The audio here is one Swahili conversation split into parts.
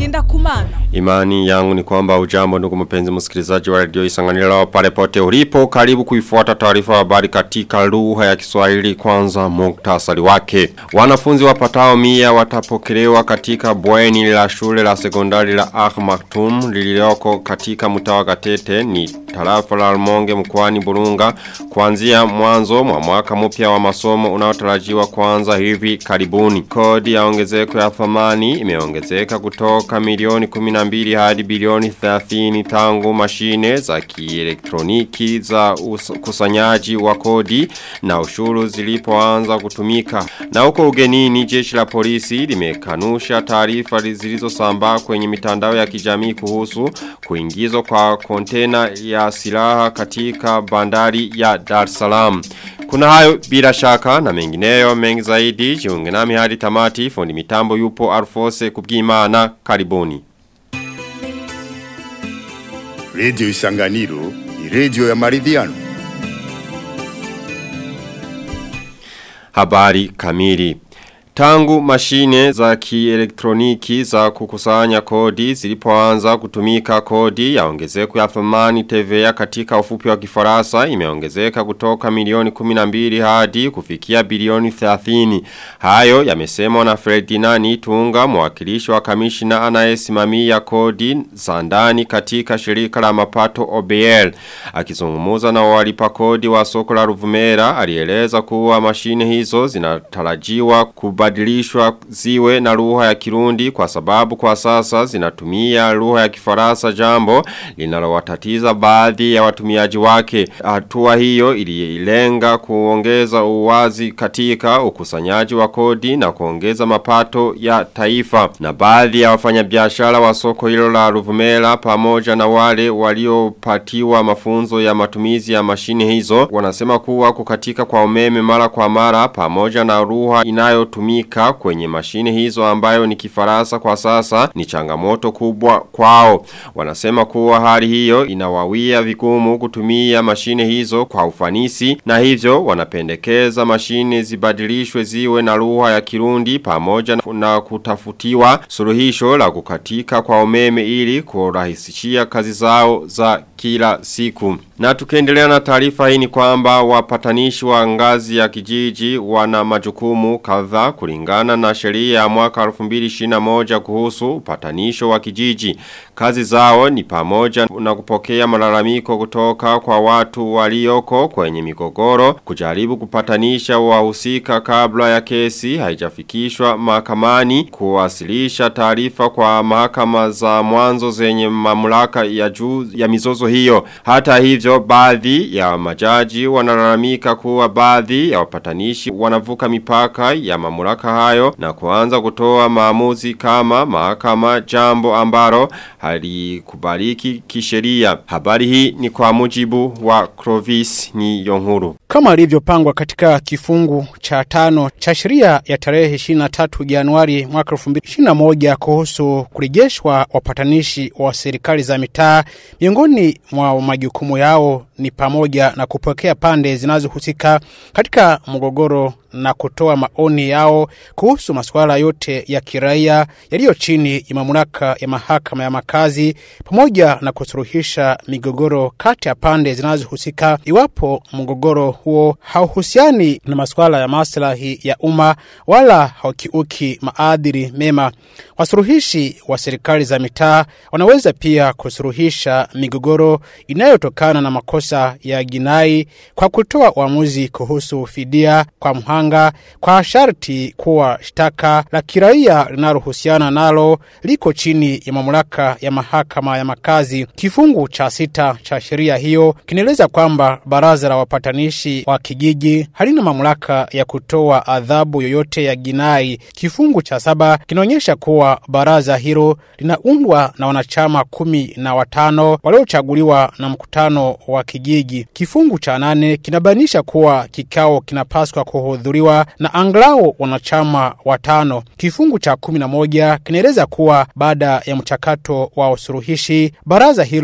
ngenda kumana. Imani yangu ni kwamba ujambo ndugu mpenzi msikilizaji wa radio isanganiro pale pote ulipo karibu kuifuata taarifa ya habari katika lugha ya Kiswahili kwanza muktasari wake. Wanafunzi wapatao mia watapokelewa katika bweni la shule la sekondari la Ahmaktum lililoko katika mtawa Gatete ni tarafa la Almonge mkoani Burunga kuanzia mwanzo mwa mwaka mpya wa masomo unaotarajiwa kuanza hivi karibuni. Kodi ya ongezeko ya thamani imeongezeka kutoka milioni 12 hadi bilioni 30 tangu mashine za kielektroniki za kusanyaji wa kodi na ushuru zilipoanza kutumika. Na huko ugenini jeshi la polisi limekanusha taarifa zilizosambaa kwenye mitandao ya kijamii kuhusu kuingizwa kwa kontena ya silaha katika bandari ya Dar es Salaam. Kuna hayo bila shaka na mengineyo mengi zaidi jiunge nami hadi tamati fundi mitambo yupo Alfose kubwimana karibuni. Radio Isanganiro ni radio ya maridhiano. Habari kamili. Tangu mashine za kielektroniki za kukusanya kodi zilipoanza kutumika kodi ya ongezeko ya thamani TVA katika ufupi wa kifarasa imeongezeka kutoka milioni 12 hadi kufikia bilioni 30. Hayo yamesemwa na Ferdinand Tunga mwakilishi wa kamishina anayesimamia kodi za ndani katika shirika la mapato OBL. Akizungumza na walipa kodi wa soko la Ruvumera alieleza kuwa mashine hizo zinatarajiwa kubadilishwa ziwe na lugha ya Kirundi kwa sababu kwa sasa zinatumia lugha ya Kifaransa jambo linalowatatiza baadhi ya watumiaji wake. Hatua hiyo ililenga kuongeza uwazi katika ukusanyaji wa kodi na kuongeza mapato ya taifa. Na baadhi ya wafanyabiashara wa soko hilo la Ruvumera pamoja na wale waliopatiwa mafunzo ya matumizi ya mashine hizo wanasema kuwa kukatika kwa umeme mara kwa mara pamoja na lugha inayotumika kutumika kwenye mashine hizo ambayo ni kifaransa kwa sasa ni changamoto kubwa kwao. Wanasema kuwa hali hiyo inawawia vigumu kutumia mashine hizo kwa ufanisi na hivyo wanapendekeza mashine zibadilishwe ziwe na lugha ya kirundi pamoja na kutafutiwa suluhisho la kukatika kwa umeme ili kurahisishia kazi zao za kila siku. Na tukiendelea na taarifa hii ni kwamba wapatanishi wa ngazi ya kijiji wana majukumu kadhaa kulingana na sheria ya mwaka 2021 kuhusu upatanisho wa kijiji. Kazi zao ni pamoja na kupokea malalamiko kutoka kwa watu walioko kwenye migogoro, kujaribu kupatanisha wahusika kabla ya kesi haijafikishwa mahakamani, kuwasilisha taarifa kwa mahakama za mwanzo zenye mamlaka ya juu ya mizozo hiyo. Hata hivyo baadhi ya majaji wanalalamika kuwa baadhi ya wapatanishi wanavuka mipaka ya mamlaka hayo na kuanza kutoa maamuzi kama mahakama jambo ambaro halikubaliki kisheria. Habari hii ni kwa mujibu wa Clovis ni Yonkuru. Kama ilivyopangwa katika kifungu cha tano cha sheria ya tarehe 23 Januari mwaka 2021 kuhusu kurejeshwa wapatanishi wa serikali za mitaa, miongoni mwa majukumu yao ni pamoja na kupokea pande zinazohusika katika mgogoro na kutoa maoni yao kuhusu masuala yote ya kiraia yaliyo chini ya mamlaka ya mahakama ya makazi pamoja na kusuluhisha migogoro kati ya pande zinazohusika iwapo mgogoro huo hauhusiani na masuala ya maslahi ya umma wala haukiuki maadili mema. Wasuluhishi wa serikali za mitaa wanaweza pia kusuluhisha migogoro inayotokana na makosa ya jinai kwa kutoa uamuzi kuhusu fidia kwa mhanga kwa sharti kuwa shtaka la kiraia linalohusiana nalo liko chini ya mamlaka ya mahakama ya makazi. Kifungu cha sita cha sheria hiyo kinaeleza kwamba baraza la wapatanishi wa kijiji halina mamlaka ya kutoa adhabu yoyote ya jinai. Kifungu cha saba kinaonyesha kuwa baraza hilo linaundwa na wanachama kumi na watano waliochaguliwa na mkutano wa kijiji. Kifungu cha nane kinabainisha kuwa kikao kinapaswa kuhudhuriwa na angalau wanachama watano. Kifungu cha kumi na moja kinaeleza kuwa baada ya mchakato wa usuluhishi, baraza hilo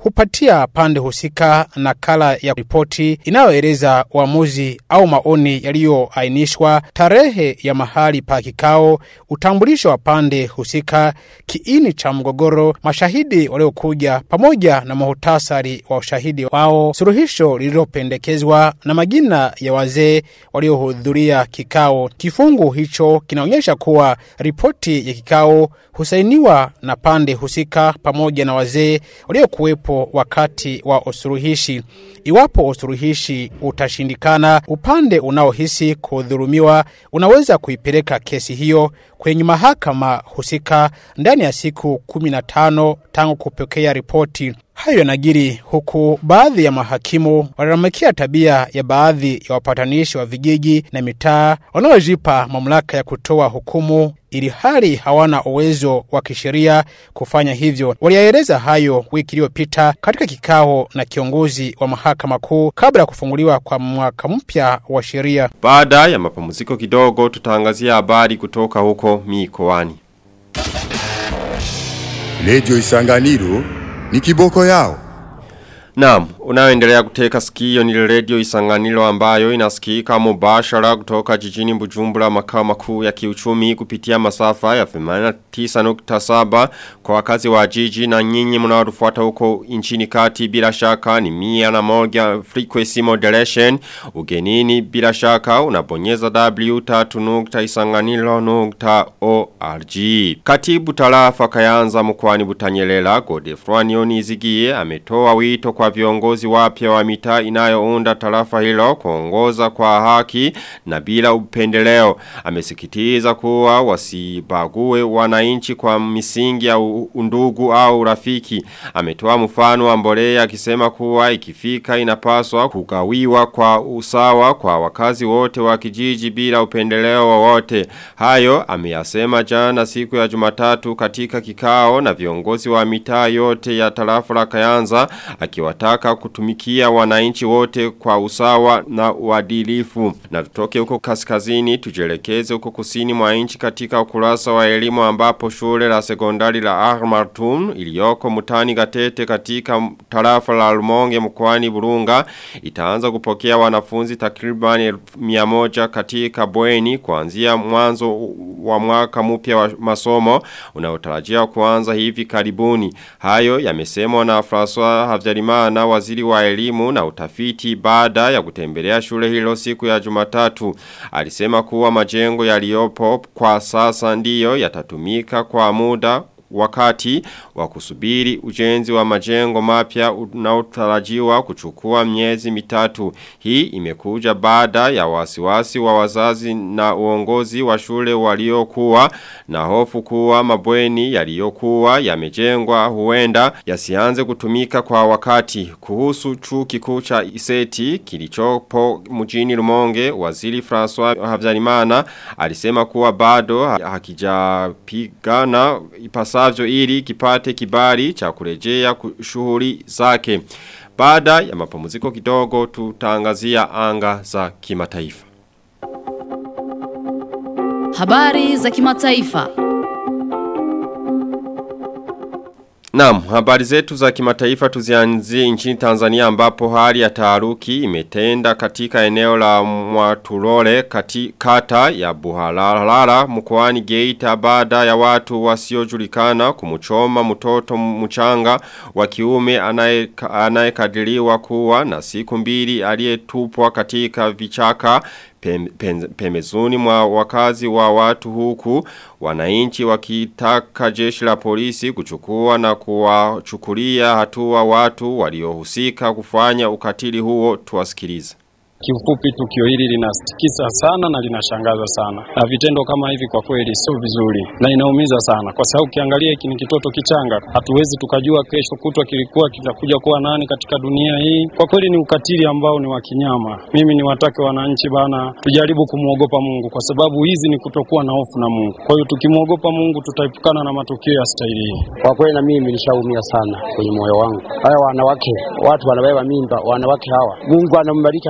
hupatia pande husika nakala ya ripoti inayoeleza uamuzi au maoni yaliyoainishwa, tarehe ya mahali pa kikao, utambulisho wa pande husika, kiini cha mgogoro, mashahidi waliokuja, pamoja na muhtasari wa ushahidi wao, suluhisho lililopendekezwa na majina ya wazee waliohudhuria kikao. Kifungu hicho kinaonyesha kuwa ripoti ya kikao husainiwa na pande husika pamoja na wazee waliokuwepo wakati wa usuluhishi. Iwapo usuluhishi utashindikana, upande unaohisi kudhulumiwa unaweza kuipeleka kesi hiyo kwenye mahakama husika ndani ya siku 15 tangu kupokea ripoti. Hayo yanajiri huku baadhi ya mahakimu walalamikia tabia ya baadhi ya wapatanishi wa vijiji na mitaa wanaojipa mamlaka ya kutoa hukumu ili hali hawana uwezo wa kisheria kufanya hivyo. Waliyaeleza hayo wiki iliyopita katika kikao na kiongozi wa mahakama kuu kabla ya kufunguliwa kwa mwaka mpya wa sheria. Baada ya mapumziko kidogo tutaangazia habari kutoka huko mikoani. Radio Isanganiro ni kiboko yao. Naam, unaoendelea kuteka sikio ni radio isanganilo ambayo inasikika mubashara kutoka jijini Bujumbura makao makuu ya kiuchumi kupitia masafa ya 89.7 kwa wakazi wa jiji na nyinyi mnaotufuata huko nchini kati bila shaka ni mia na moja frequency modulation ugenini bila shaka unabonyeza w3.isanganilo.org Katibu tarafa kayanza mkwani butanyelela Godefroy Nizigie ametoa wito kwa viongozi wapya wa mitaa inayounda tarafa hilo kuongoza kwa haki na bila upendeleo. Amesikitiza kuwa wasibague wananchi kwa misingi ya undugu au urafiki. Ametoa mfano wa mbolea akisema kuwa ikifika inapaswa kugawiwa kwa usawa kwa wakazi wote wa kijiji bila upendeleo wowote. Hayo ameyasema jana siku ya Jumatatu katika kikao na viongozi wa mitaa yote ya tarafa la Kayanza akiwataka kutumikia wananchi wote kwa usawa na uadilifu. Na tutoke huko kaskazini tujelekeze huko kusini mwa nchi katika ukurasa wa elimu ambapo shule la sekondari la Ahmartun iliyoko mutani gatete katika tarafa la Rumonge mkoani Burunga itaanza kupokea wanafunzi takriban 100 katika bweni kuanzia mwanzo wa mwaka mpya wa masomo unaotarajia kuanza hivi karibuni. Hayo yamesemwa na François Havyarimana waziri wa elimu na utafiti baada ya kutembelea shule hilo siku ya Jumatatu. Alisema kuwa majengo yaliyopo kwa sasa ndiyo yatatumika kwa muda wakati wa kusubiri ujenzi wa majengo mapya unaotarajiwa kuchukua miezi mitatu. Hii imekuja baada ya wasiwasi wa wazazi na uongozi wa shule waliokuwa na hofu kuwa mabweni yaliyokuwa yamejengwa huenda yasianze kutumika kwa wakati. Kuhusu chuo kikuu cha Iseti kilichopo mjini Rumonge, waziri François Havyarimana alisema kuwa bado hakijapigana ipasavyo ili kipate kibali cha kurejea shughuli zake. Baada ya mapumziko kidogo tutangazia anga za kimataifa. Habari za kimataifa. Naam, habari zetu za kimataifa tuzianzie nchini Tanzania ambapo hali ya taharuki imetenda katika eneo la Mwatulole kati kata ya Buhalalala mkoani Geita baada ya watu wasiojulikana kumchoma mtoto mchanga wa kiume anayekadiriwa kuwa na siku mbili aliyetupwa katika vichaka pembezoni mwa wakazi wa watu huku wananchi wakitaka jeshi la polisi kuchukua na kuwachukulia hatua watu waliohusika kufanya ukatili huo tuwasikilize. Kiufupi, tukio hili linasitikisa sana na linashangaza sana, na vitendo kama hivi kwa kweli sio vizuri na inaumiza sana, kwa sababu ukiangalia hiki ni kitoto kichanga. Hatuwezi tukajua kesho kutwa kilikuwa kitakuja kuwa nani katika dunia hii. Kwa kweli ni ukatili ambao ni wa kinyama. Mimi ni watake wananchi bana, tujaribu kumwogopa Mungu, kwa sababu hizi ni kutokuwa na hofu na Mungu. Kwa hiyo tukimwogopa Mungu tutaepukana na matukio ya staili hii. Kwa kweli na mimi nishaumia sana kwenye moyo wangu. Haya wanawake, watu wanabeba mimba, wanawake hawa, Mungu anambariki, anabeba mimba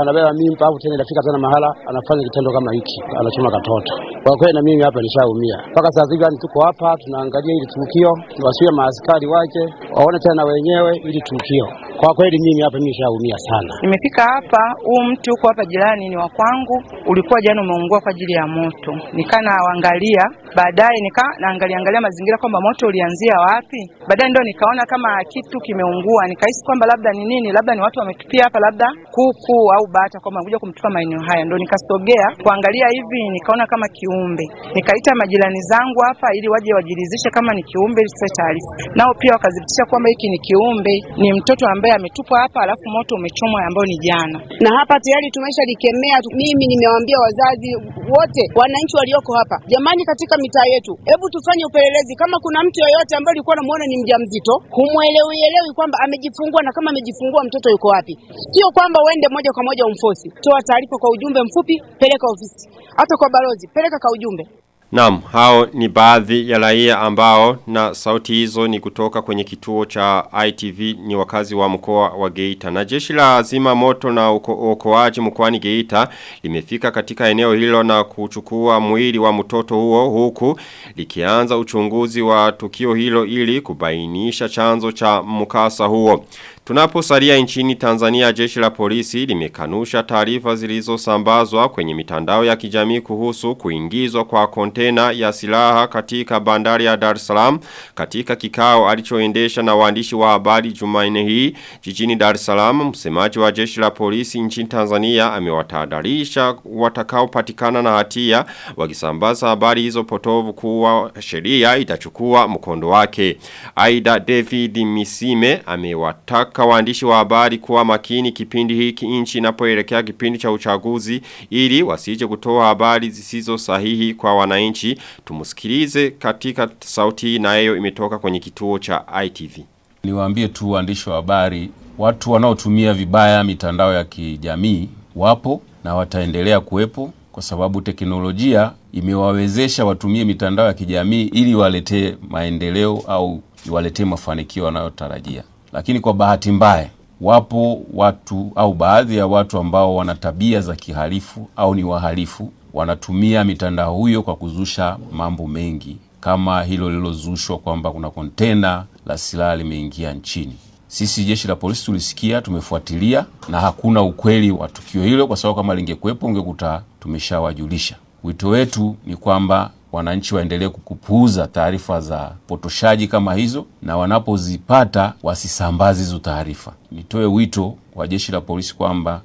mimba au tena inafika tena mahala anafanya kitendo kama hiki, anachoma katoto. Kwa kweli na mimi hapa nishaumia mpaka sasa hivi, yani tuko hapa tunaangalia ili tukio, wasiwe maaskari waje waone tena wenyewe ili tukio. Kwa kweli mimi hapa mimi nishaumia sana. Nimefika hapa, huu mti huko hapa jirani ni wa kwangu, ulikuwa jana umeungua kwa ajili ya moto. Nikaa naangalia, baadaye nika naangalia angalia mazingira kwamba moto ulianzia wapi. Baadaye ndio nikaona kama kitu kimeungua, nikahisi kwamba labda ni nini, labda ni watu wametupia hapa, labda kuku au bata, kwamba kuja kumtupa maeneo haya. Ndio nikasogea kuangalia hivi, nikaona kama kiumbe. Nikaita majirani zangu hapa ili waje wajiridhishe kama ni kiumbe, ili tutoe taarifa. Nao pia wakadhibitisha kwamba hiki ni kiumbe, ni mtoto ambaye ametupwa hapa, alafu moto umechomwa ambao ni jana. na hapa tayari tumesha likemea. Mimi nimewaambia wazazi wote, wananchi walioko hapa, jamani, katika mitaa yetu, hebu tufanye upelelezi. Kama kuna mtu yoyote ambaye ulikuwa unamuona ni mjamzito, humwelewielewi kwamba amejifungua na kama amejifungua mtoto yuko wapi, sio kwamba uende moja kwa moja umfosi. Toa taarifa kwa ujumbe mfupi, peleka ofisi, hata kwa balozi, peleka kwa ujumbe. Naam, hao ni baadhi ya raia ambao na sauti hizo ni kutoka kwenye kituo cha ITV ni wakazi wa mkoa wa Geita. Na jeshi la zima moto na uokoaji mkoani Geita limefika katika eneo hilo na kuchukua mwili wa mtoto huo huku likianza uchunguzi wa tukio hilo ili kubainisha chanzo cha mkasa huo. Tunaposalia nchini Tanzania jeshi la polisi limekanusha taarifa zilizosambazwa kwenye mitandao ya kijamii kuhusu kuingizwa kwa kontena ya silaha katika bandari ya Dar es Salaam katika kikao alichoendesha na waandishi wa habari Jumanne hii jijini Dar es Salaam msemaji wa jeshi la polisi nchini Tanzania amewatahadharisha watakaopatikana na hatia wakisambaza habari hizo potovu kuwa sheria itachukua mkondo wake. Aida David Misime amewataka kuwataka waandishi wa habari kuwa makini kipindi hiki nchi inapoelekea kipindi cha uchaguzi ili wasije kutoa habari zisizo sahihi kwa wananchi. Tumusikilize katika sauti hii nayo imetoka kwenye kituo cha ITV. Niwaambie tu waandishi wa habari, watu wanaotumia vibaya mitandao ya kijamii wapo na wataendelea kuwepo kwa sababu teknolojia imewawezesha watumie mitandao ya kijamii ili waletee maendeleo au iwaletee mafanikio wanayotarajia lakini kwa bahati mbaya wapo watu au baadhi ya watu ambao wana tabia za kihalifu au ni wahalifu wanatumia mitandao huyo kwa kuzusha mambo mengi kama hilo lililozushwa kwamba kuna kontena la silaha limeingia nchini sisi jeshi la polisi tulisikia tumefuatilia na hakuna ukweli wa tukio hilo kwa sababu kama lingekuwepo ungekuta tumeshawajulisha wito wetu ni kwamba wananchi waendelee kupuuza taarifa za potoshaji kama hizo na wanapozipata wasisambaze hizo taarifa. Nitoe wito kwa jeshi la polisi kwamba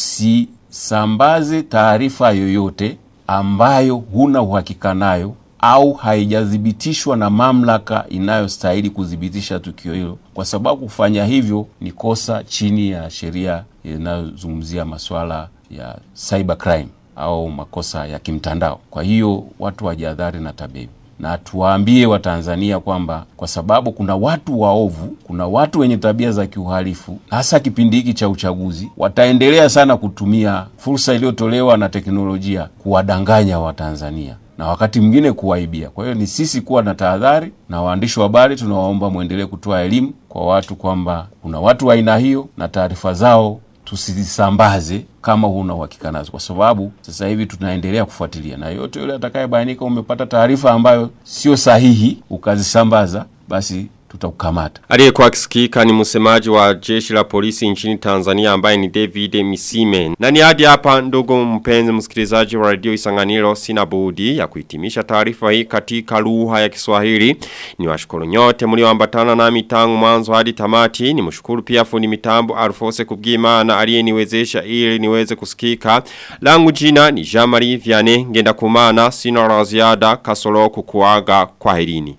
usisambaze taarifa yoyote ambayo huna uhakika nayo au haijathibitishwa na mamlaka inayostahili kuthibitisha tukio hilo, kwa sababu kufanya hivyo ni kosa chini ya sheria inayozungumzia masuala ya cyber crime au makosa ya kimtandao. Kwa hiyo watu wajihadhari na tabia na tuwaambie Watanzania kwamba kwa sababu kuna watu waovu, kuna watu wenye tabia za kiuhalifu, hasa kipindi hiki cha uchaguzi, wataendelea sana kutumia fursa iliyotolewa na teknolojia kuwadanganya Watanzania na wakati mwingine kuwaibia. Kwa hiyo ni sisi kuwa na tahadhari, na waandishi wa habari tunawaomba mwendelee kutoa elimu kwa watu kwamba kuna watu wa aina hiyo na taarifa zao tusizisambaze kama huna uhakika nazo, kwa sababu sasa hivi tunaendelea kufuatilia, na yote yule atakayebainika umepata taarifa ambayo sio sahihi ukazisambaza, basi tutakukamata. Aliyekuwa akisikika ni msemaji wa jeshi la polisi nchini Tanzania ambaye ni David Misime. Na ni hadi hapa ndugu mpenzi msikilizaji wa radio Isanganiro sina budi ya kuhitimisha taarifa hii katika lugha ya Kiswahili. Ni washukuru nyote mlioambatana nami tangu mwanzo hadi tamati. Ni mshukuru pia fundi mitambo Alfose Kubwimana aliyeniwezesha ili niweze kusikika. Langu jina ni Jean-Marie Vianney ngenda kumana sina la ziada kasoro kukuaga kwa herini.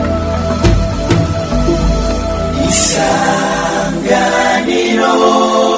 Isanganiro